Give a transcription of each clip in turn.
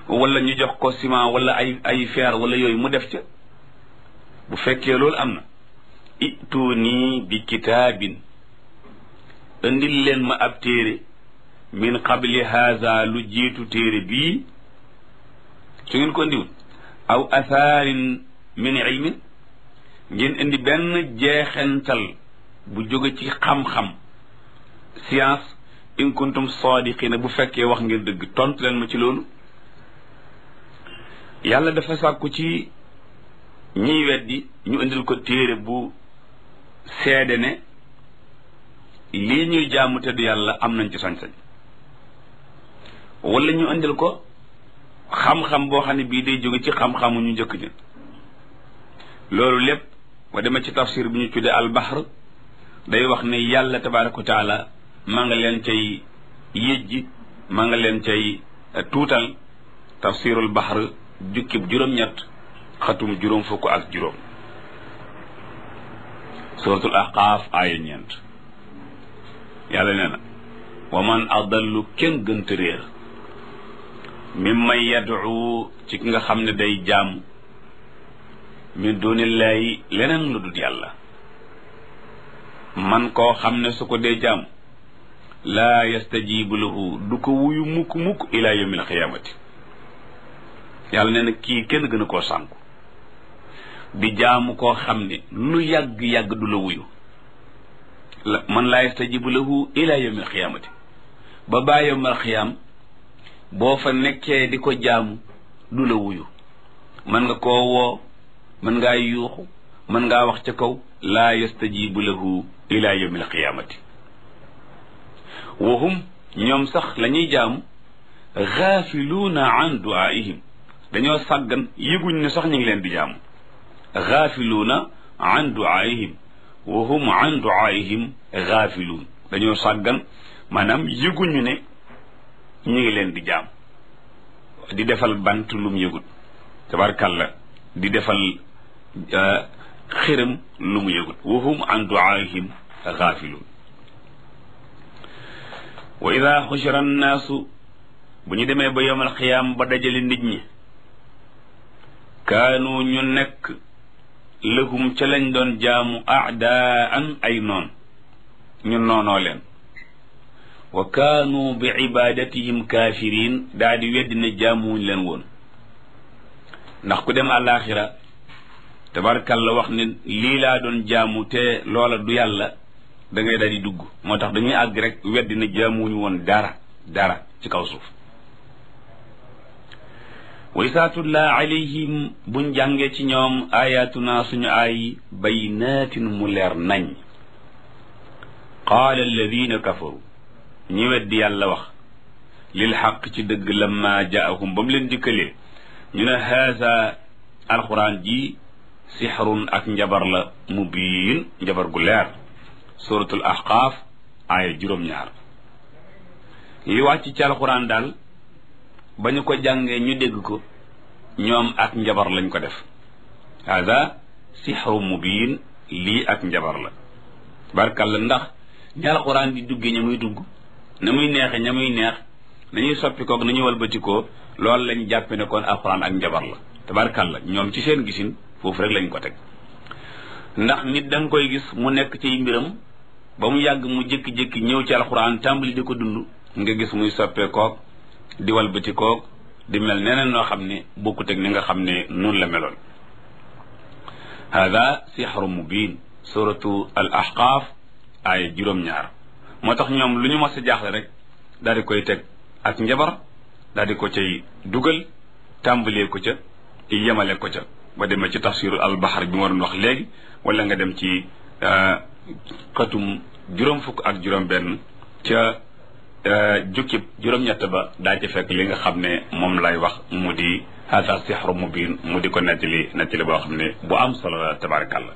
wala ñu jox ko ciment wala ay ay fer wala yooyu mu def ca bu fekkee loolu am na ituuni bi kitaabin indil leen ma ab téere min qabli haza lu jiitu téere bii su ngeen ko indiwul aw athaarin min ilmin ngeen indi benn jeexental bu jóge ci xam-xam science in kuntum sadiqina bu fekkee wax ngeen dëgg tontu leen ma ci loolu yàlla dafa sàkku ci ñiy weddi ñu indil ko téere bu seede ne lii ñuy jaamu te du yàlla am nañ ci sañ-sañ wala ñu indil ko xam-xam boo xam ne bii day jóge ci xam-xamu ñu njëkk ña loolu lépp wa dema ci tafsir bi ñu tuddee albahr day wax ne yàlla tabaraka wa taala maa nga leen cay yëjji maa nga leen cay tuutal tafsirul bahr jukkib juróom-ñett xatum juróom fukk ak juróom suratul ahqaaf aaya ñeent yàlla nee na wa man adallu kenn gënta réer mimman yad'u ci ki nga xam ne day jaam min dunillahi leneen lu dul yàlla man koo xam ne su ko dee jaam laa yastajibu lahu du ko wuyu mukk mukk ila yawmil xiyaamati yàlla nee na kii kenn gën a koo sànku di jaamu koo xam ne lu yàgg-yàgg du la wuyu man laa yastajibu lahu ila yawmil xiyaamati ba baa yawmal xiyaam boo fa nekkee di ko jaamu du la wuyu mën nga koo woo mën ngaa yuuxu mën ngaa wax ca kaw laa yastajibu lahu ila yawmil qiyaamati wa hum ñoom sax la ñuy jaamu gaafiluuna an duaihim dañoo sàggan yëguñ ne sax ñu ngi leen di jaamu gaafiluuna an duaihim wa hum an duaihim gaafiluun dañoo sàggan maanaam yëguñu ne ñu ngi leen di jaam di defal bant lum yëgut tabarkàlla di defal xiram lu mu yëgut wa hum an duaihim gaafiluun wa ida xushira annaasu bu ñu demee ba yowmal xiyaam ba dajale nit ñi kaanu ñu nekk lahum ca lañ doon jaamu aadaan ay noon ñu noonoo leen wa kaanu bi ibadatihim kaafiriin daa di weddi ne jaamuwuñ leen woon ndax ku dem àllaaxira tabarkalla wax ne lii laa doon jaamu te loola du yàlla da ngay daal di dugg moo tax dañuy àgg rek weddi ne jaamuwuñu woon dara dara ci kaw suuf wa isaa tutlaa alayhim buñ jàngee ci ñoom ayatuna suñu ay baynaatin mu leer nañ qaala alladina kafaru ñi weddi yàlla wax lil xaq ci dëgg lamma jaahum ba mu leen dikkalee ñu ne haasa alquran ji sixrun ak njabar la mubiin njabar gu leer suratul ahqaaf aaya juróom-ñaar li wàcc ci alquran daal ba ñu ko jàngee ñu dégg ko ñoom ak njabar lañ ko def haasa sixru mubiin lii ak njabar la barkalla ndax ñi alquran di duggee ña muy dugg na muy neexe ña muy neex nañuy soppi koog nañuy walbatikoo loolu lañ jàppe ne kon alxuraan ak njabar la tabarkàlla ñoom ci seen gisin foofu rek lañ ko teg ndax nit da nga koy gis mu nekk ci mbiram ba mu yàgg mu jékki-jékki ñëw ci alxuraan tàmbali di ko dund nga gis muy soppee koog di walbatikoog di mel neneen noo xam ne bokkut ak ni nga xam ne noonu la meloon hada sixru mubin suratu al ahqaaf ay juróom-ñaar moo tax ñoom lu ñu mos a jaaxle rek daal di koy teg ak njabar daal di ko cay dugal tàmbalee ko ca yemale ko ca ba demee ci tafsiru albaxar bi ma doon wax léegi wala nga dem ci xatum juróom fukk ak juróom benn ca jukkib juróom-ñett ba daa ci fekk li nga xam ne moom lay wax mu di hada sixru mubin mu di ko nettali nettali boo xam ne bu am solo la tabarakallah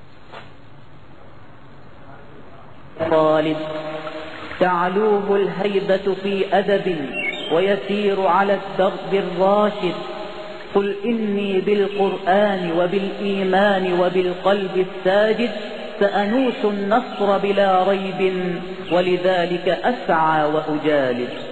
طالب تعلوه الهيبة في أدب ويسير على الدرب الراشد قل إني بالقرآن وبالإيمان وبالقلب الساجد سأنوس النصر بلا ريب ولذلك أسعى وأجالد